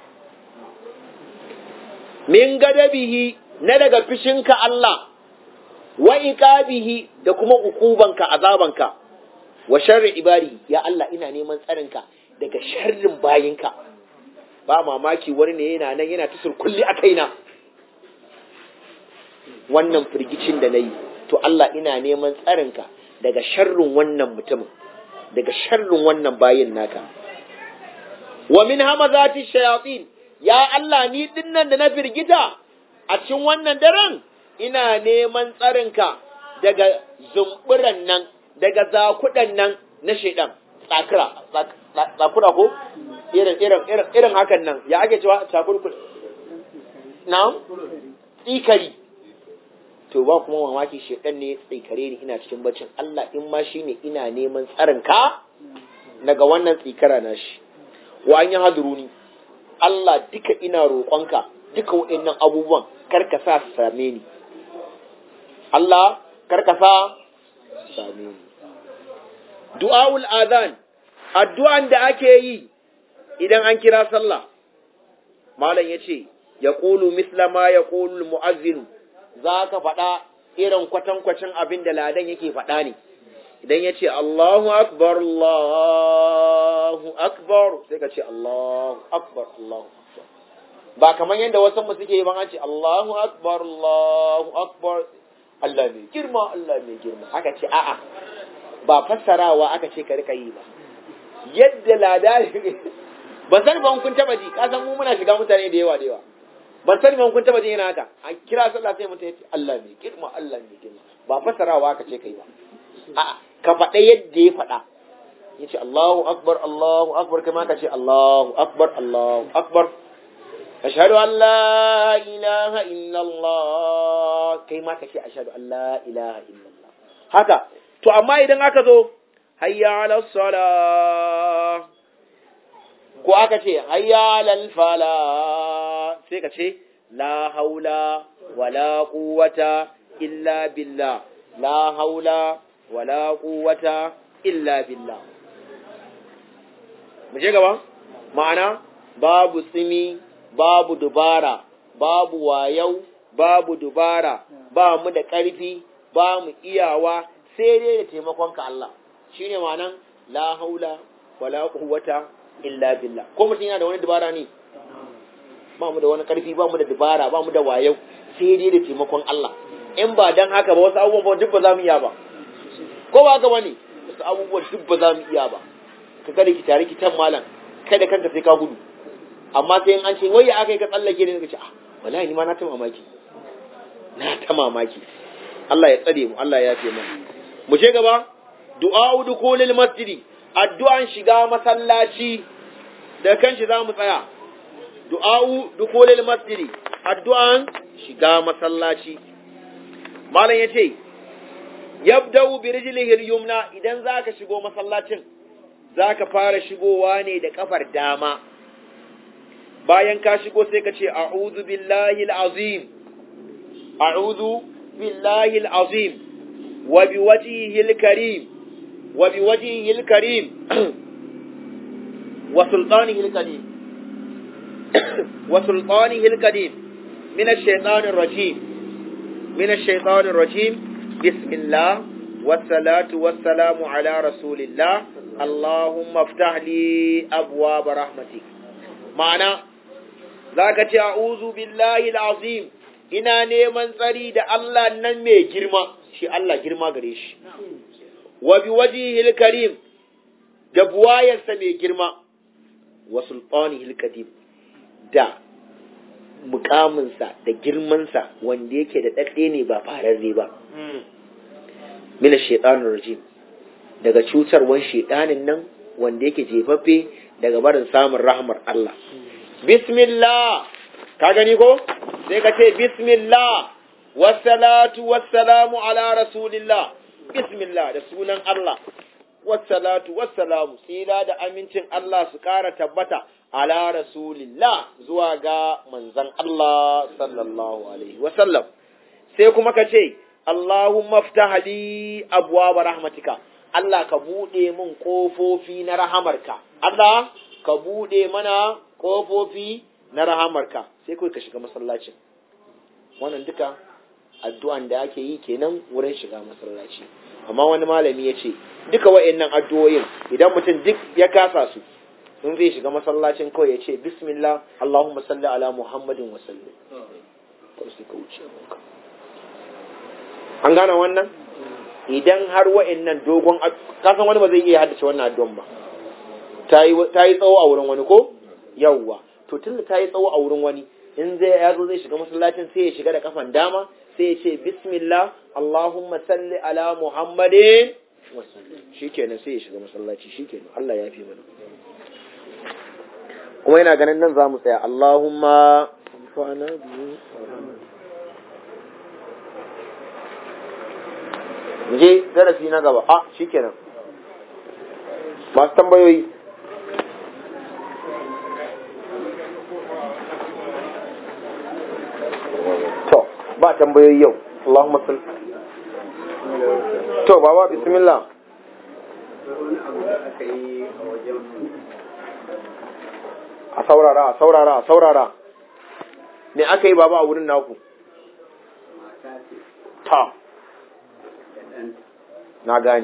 Min gadabihi na daga fishinka Allah, wa iqabihi da kuma ukubanka azabanka, wa sharri ibari ya Allah ina neman tsarinka daga sharrin bayinka. Ba mamaki wani ne yana nan yana tusur kulli a kaina. Wannan firgicin da na yi, to Allah ina neman tsarinka daga sharrin wannan mutumin. daga sharrin wannan bayin naka wa min hamazati shayatin ya Allah ni dinnan da na firgita a cikin wannan daren ina neman tsarinka daga zumburan nan daga zakudan nan na shaidan tsakira tsakura ko irin irin irin irin hakan nan ya ake cewa tsakurkul na'am tsikari to ba kuma mamaki shedan ne ya tsikare ni ina cikin baccin Allah in ma shine ina neman tsarin ka daga wannan tsikara na shi wa an yi haduruni Allah duka ina roƙonka duka waɗannan abubuwan kar ka sa su same ni Allah kar ka sa su same ni du'aul azan addu'an da ake yi idan an kira sallah malam yace yaqulu misla ma yaqulu muazzin zaka faɗa irin kwatankwacin abin da ladan yake faɗa ne idan yace Allahu akbar Allahu akbar sai ka ce Allahu akbar Allahu akbar ba kamar yadda wasan mu suke yi ban an ce Allahu akbar Allahu akbar Allah mai girma Allah mai girma aka ce a'a ba fassarawa aka ce ka rika yi ba yadda lada ban sani ban kun taba ji ka san mu muna shiga mutane da yawa da yawa ban sani ban kun taba ji yana haka an kira sallah sai mutum ya ce Allah mai girma Allah mai girma ba fassarawa aka ce kai ba a'a ka faɗa yadda ya faɗa ya ce Allahu akbar Allahu akbar kai ka ce Allahu akbar Allahu akbar ashhadu an la ilaha illallah kai ma ka ce ashhadu an la ilaha illallah haka to amma idan aka zo hayya ala sala ko aka ce hayya ala fala sai ka ce la haula wala quwwata illa billah la haula wala quwwata illa billah mu je gaba ma'ana babu tsimi babu dubara babu wayau babu dubara ba mu da ƙarfi ba mu iyawa sai dai da taimakonka Allah shine ma'anan la haula wala quwwata illa billah ko mutum yana da wani dubara ne ba mu da wani ƙarfi ba mu da dubara ba mu da wayau sai dai da taimakon Allah in ba dan haka ba wasu abubuwan duk ba za mu iya ba ko ba haka bane wasu abubuwan duk ba za mu iya ba ka kada ki tare ki tan malam kada kanka sai ka gudu amma sai in an ce wai ya aka yi ka tsallake ne ka ce ah wallahi ni ma na ta mamaki na ta mamaki Allah ya tsare mu Allah ya yafe mana mu je gaba du'a dukulil masjidi addu'an shiga masallaci da kanshi za mu tsaya du'a dukulil masjidi addu'an shiga masallaci malam yace yabda'u bi rijlihi al-yumna idan zaka shigo masallacin zaka fara shigowa ne da kafar dama bayan ka shigo sai ka ce a'udhu billahi al-azim a'udhu billahi al-azim wa biwajhihi al-karim wa biwajhihi al-karim wa sultanihi al-karim wa sultanihi al-karim min ash-shaytan ar-rajim min ash-shaytan ar-rajim bismillah والصلاة والسلام على رسول الله اللهم افتح لي أبواب رحمتك معنى ذاك أعوذ بالله العظيم ina neman tsari da Allah nan mai girma shi Allah girma gare shi wa bi wajhihil karim da buwayarsa mai girma wa sultanihil qadim da mukaminsa da girmansa wanda yake da ɗaɗɗe ne ba fararre ba mina shaitanir rajim daga cutarwan shaitanin nan wanda yake jefaffe daga barin samun rahmar Allah bismillah ka gani ko sai ka ce bismillah wassalatu wassalamu ala rasulillah bismillah da sunan Allah wassalatu wassalamu tsira da amincin Allah su ƙara tabbata ala rasulillah zuwa ga manzan Allah sallallahu alaihi wasallam sai kuma ka ce Allahumma ftah li abwaaba rahmatika Allah ka bude min kofofi na rahamarka Allah ka bude mana kofofi na rahamarka sai kai ka shiga masallacin wannan duka addu'an da ake yi kenan wurin shiga masallaci amma wani malami ya ce duka wa'annan addu'o'in idan mutum duk ya kasa su in zai shiga masallacin kawai ya ce bismillah Allahumma salli ala Muhammadin wa sallim sai ka wuce an gane wannan idan har wa'annan dogon kasan wani ba zai iya haddace wannan addu'an ba ta yi tsawo a wurin wani ko yawwa to tun da ta yi tsawo a wurin wani in zai ya zo zai shiga masallacin sai ya shiga da kafan dama sai ya ce bismillah Allahumma salli ala Muhammadin shikenan sai ya shiga masallaci shikenan Allah ya fi mana kuma yana ganin nan za mu tsaya Allahumma fa'ana biyu je darasi na gaba a shikenan masu tambayoyi ba tambayoyi yau Allahumma salli to baba bismillah wani abu da aka yi a wajen a saurara a saurara a saurara me aka yi baba a wurin naku mata ce ta da ɗan na gane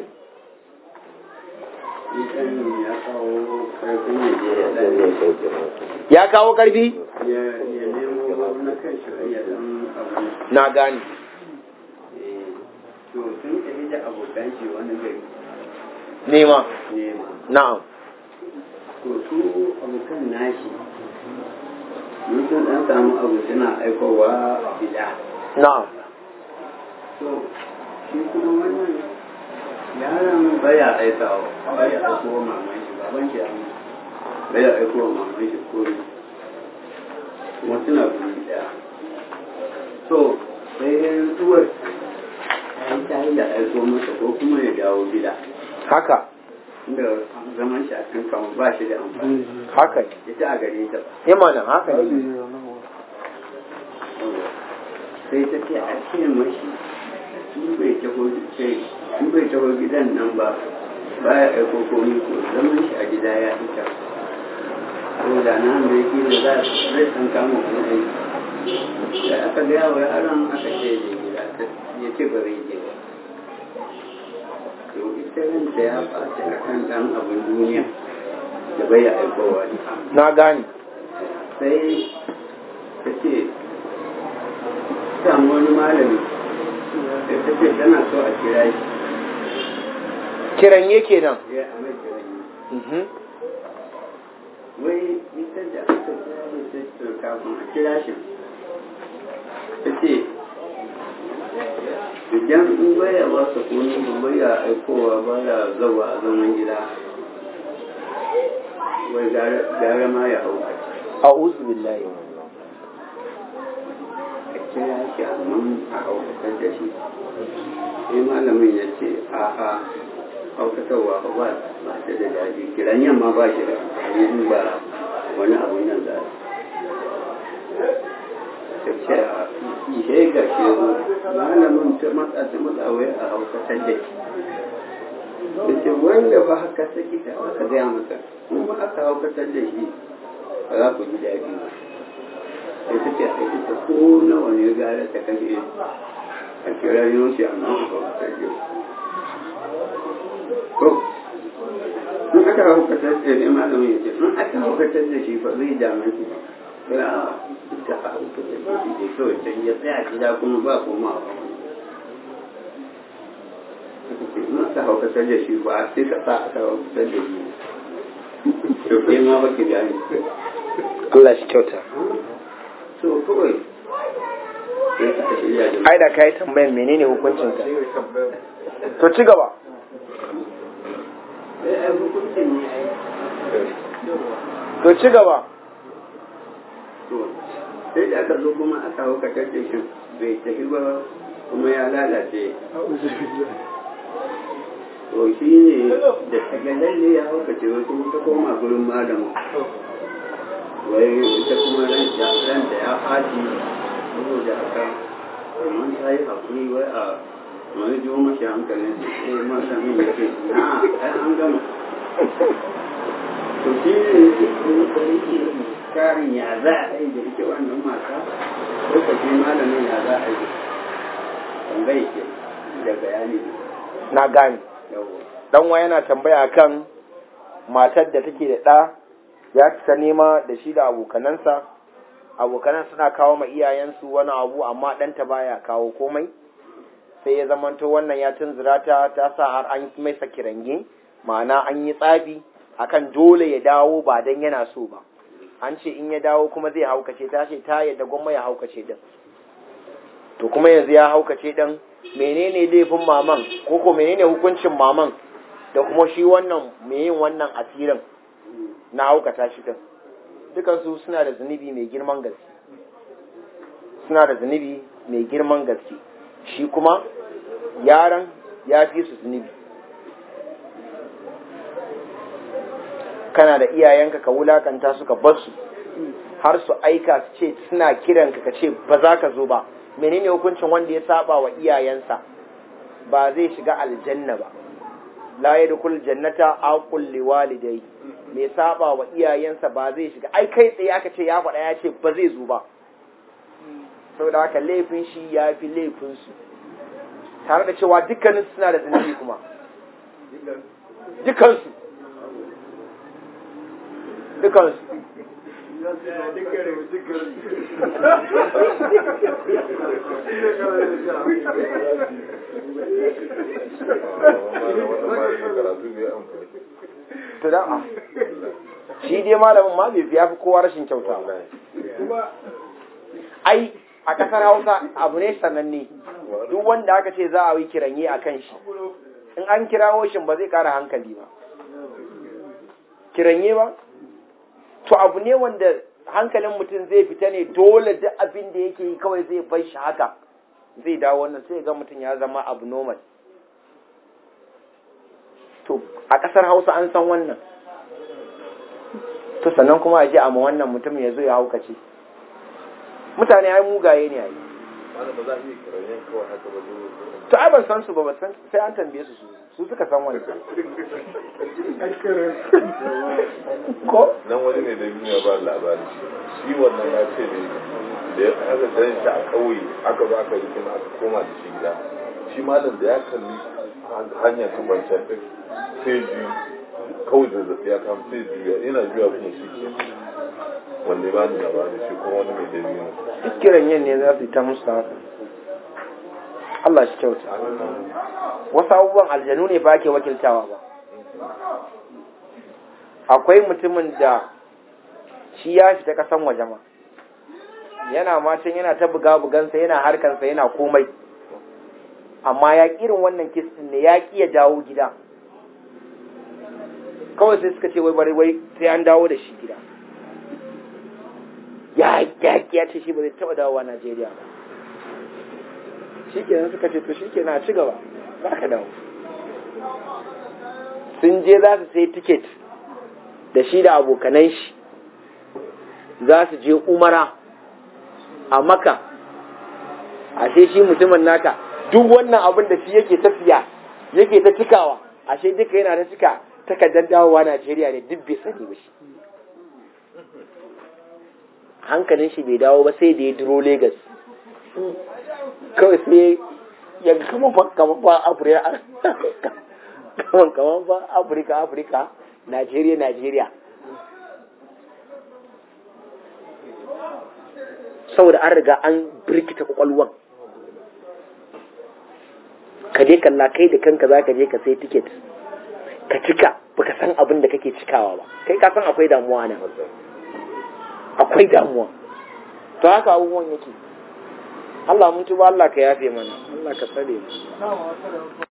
shi ɗan ya kawo karfin ya je ya ɗan ya kawo karfi ya ya nemo na kan shi ya ɗan abu na gane Eh, to sun tafi da abokan shi wani gari nema nema na'am to su abokan nashi mun sun ɗan samu abu suna aikowa gida na'am to shi kuma wannan yaron baya aikawa baya aiko wa maman shi baban shi amma baya aiko wa maman shi komi kuma suna guri daya to sai uwar ta yi ta yi da aiko masa ko kuma ya dawo gida haka inda zaman shi a kan kama ba shi da amfani haka ne ita a gare ta ba imanin haka ne sai ta ce a ce mashi in bai taho sai in bai taho gidan nan ba baya aiko komi ko zaman shi a gida ya ita ko da na mai ki da za zai san kama kuma aiki da aka gaya wa yaron aka ce da gida ya ce ba zai je ba to ita ranta ya ɓaci a kan ɗan abin duniya da bai ya aikowa ne na gane sai ta ce samu wani malami sai ta ce tana so a kira shi kiran yake nan ya a mai kira shi Mhm. wai ita da aka kira da ta ce kafin a kira shi ta ce idan in baya ba sa kone ba baya aikowa baya zawa a zaman gida wai gara ma ya hau a'udhu billahi a kira shi amma a haukatar da shi sai malamin ya ce a'a haukatarwa ba ba ba ta da daɗi kiran yamma ba shi da amfani ba wani abu nan za ta ce a ihe ga shi zo malamin ta matsa ta matsa wai a haukatar da shi da ce wanda ba haka saki ta aka gaya masa kuma aka haukatar da shi ba za ku ji daɗi ba sai ta ce a ita ko nawa ne gara ta kashe a kira yoshi a nan ba ta ce to in aka haukatar da ne malamin ya ce in aka haukatar da shi ba zai dame shi ba sai a ita a haukatar da shi dai kawai can ya tsaya gida kuma ba komawa in aka haukatar da shi ba sai ka sa aka haukatar da shi to kai ma ba ki gane Allah shi kyauta to kawai sai ka shirya da ai da kai tambayan menene hukuncin ka to ci gaba sai ai hukuncin ne ai to ci gaba to sai da aka zo kuma aka hau ka da shi bai tafi ba kuma ya lalace to shi ne da ta ga lalle ya hau ka ce wai kuma ta koma gurin malamu wai ita kuma ranta ranta ya faɗi saboda haka mun ta yi haƙuri wai a wani jiwo mashi hankalin sai malamin ya ce na ai an gama to shi ne da yake karin ya za a yi da ita wannan mata lokacin malamin ya za a yi tambayi ke da bayani na gane yawo dan wa yana tambaya kan matar da take da ɗa ya ta nema da shi da abokanansa abokanan suna kawo ma iyayensu wani abu amma ɗanta baya kawo komai sai ya zamanto wannan ya tunzura ta ta sa har an mai kirange ma'ana an yi tsafi akan dole ya dawo ba dan yana so ba an ce in ya dawo kuma zai haukace ta ce ta yadda gwamma ya haukace din to kuma yanzu ya haukace din menene laifin maman ko ko menene hukuncin maman da kuma shi wannan mai yin wannan asirin na haukata shi din dukansu suna da zunubi mai girman gaske suna da zunubi mai girman gaske shi kuma yaran ya fi su zunubi kana da iyayenka ka wulakanta su ka bar su har su aika su ce suna kiranka ka ce ba za ka zo ba menene hukuncin wanda ya saba wa iyayensa ba zai shiga aljanna ba la yadkhul jannata aqul liwalidai mai saba wa iyayensa ba zai shiga ai kai tsaye aka ce ya faɗa ya ce ba zai zo ba saboda haka laifin shi ya fi laifin su tare da cewa dukkanin suna da zunubi kuma dukansu dukansu to da shi dai malamin ma bai fiya fi kowa rashin kyauta ai a kasar hausa abu ne sananne duk wanda aka ce za a yi kiranye a kan shi in an kirawo shi ba zai kara hankali ba kiranye ba to abu ne wanda hankalin mutum zai fita ne dole duk abin da yake yi kawai zai bar shi haka zai dawo wannan sai ga mutum ya zama abu normal to a ƙasar hausa an san wannan to sannan kuma a ji amma wannan mutum ya zo ya haukace mutane ai mugaye ne ai to ai ban san su ba ban san sai an tambaye su su suka san wani ko nan wani ne da duniya ba labari shi wannan ya ce ne da ya aka dan shi a ƙauye aka ba aka yi kuma aka koma da shi gida shi malam da ya kalli hanyar ta kwanciyar sai ji kawai da zafi ya kama sai juya yana juya kuma shi ke wanda ba ni labari shi kuma wani mai dalili ne duk kiran yin ne za su yi ta musu haka Allah shi kyauta wasu abubuwan aljanu ne ba ake wakiltawa ba akwai mutumin da shi ya fita kasan waje ma yana macin yana ta buga bugansa yana harkansa yana komai amma ya irin wannan kistin ne ya ƙi ya dawo gida kawai sai suka ce wai bari wai sai an dawo da shi gida ya ya ya ce shi ba zai taɓa dawowa Najeriya ba shi kenan suka ce to shi kenan a ci gaba za ka dawo sun je za su sai tiket da shi da abokanan shi za su je umara a maka ashe shi mutumin naka duk wannan abin da shi yake tafiya yake ta cikawa ashe duka yana ta cika takardar dawowa Najeriya ne duk bai sani ba shi hankalin shi bai dawo ba sai da ya duro Legas kawai sai ya kama fa kama fa Afirka kama kama fa Afirka Afirka Najeriya Najeriya saboda an riga an birkita kwakwalwan ka je kalla kai da kanka za ka je ka sai tiket ka cika baka san abin da kake cikawa ba kai ka san akwai damuwa nan akwai damuwa to haka abubuwan yake Allah mun tuba Allah ka yafe mana Allah ka tsare mu